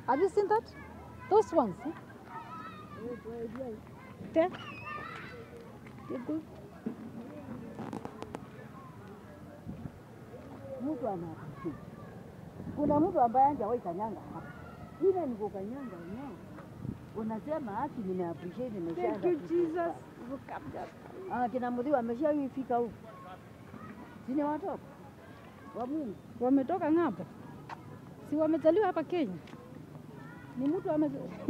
Have you seen that? Those ones. Eh? There. You go. mtu ana kuna mtu ambaye hajawahi kanyanga hapa, ile niko kanyanga enyewe, unasema haki, nime appreciate nimeshaanza Thank you, kufika. Jesus. Look up there. Ah, kina Mudhiwa ameshawifika huku, sini watoto wa Mungu. Wametoka ng'ambo, si wamezaliwa hapa Kenya? Ni mtu ame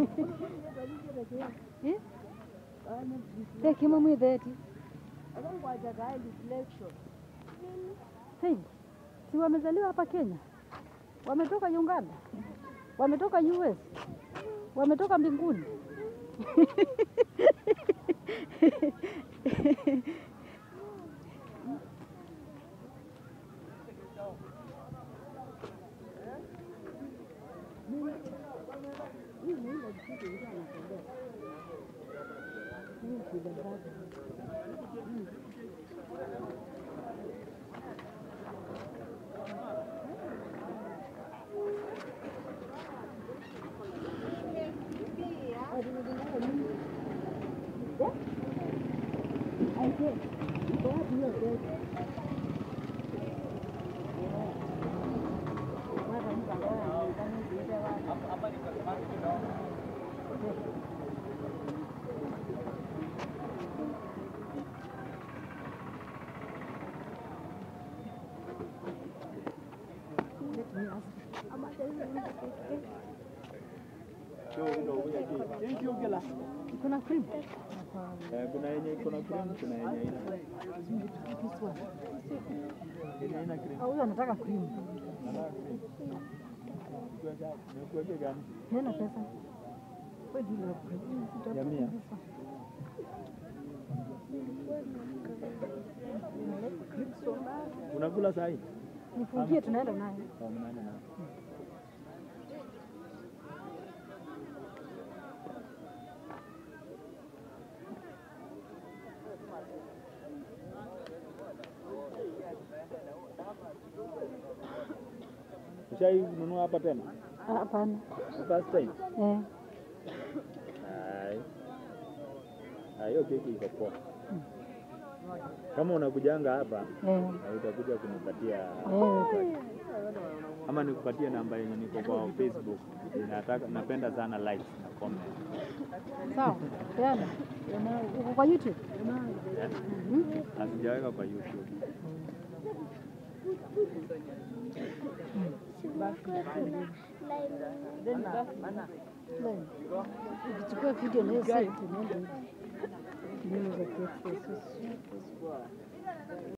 eh? Hekima mwitheti Akangwajagae reflection hey, si wamezaliwa hapa Kenya? Wametoka Uganda, wametoka US, wametoka mbinguni. Kuna cream. Eh, kuna yenye iko na cream, kuna yenye haina. This one. Yenye haina cream. Ah, Huyu anataka cream. Nataka cream. Nikuweka- nikuweke gani? Hena pesa. Where do you have cream? Ya mia. This one. Unakula saa hii? Nifungie tunaenda naye. Saa mnane na. Ushai nunua hapa tena? Ah, Hapana. First time? Eh. Hai. Ah, hiyo keki iko poa. Kama unakujanga hapa Eh. na utakuja kunipatia Eh. ama nikupatie namba yenye niko kwa Facebook. Nataka napenda sana likes na comment. Sawa. Peana. Uko kwa YouTube? Yeah. Na sijaweka kwa YouTube. Ukichukua video na hiyo site unaenda hivi. Nini za KFC.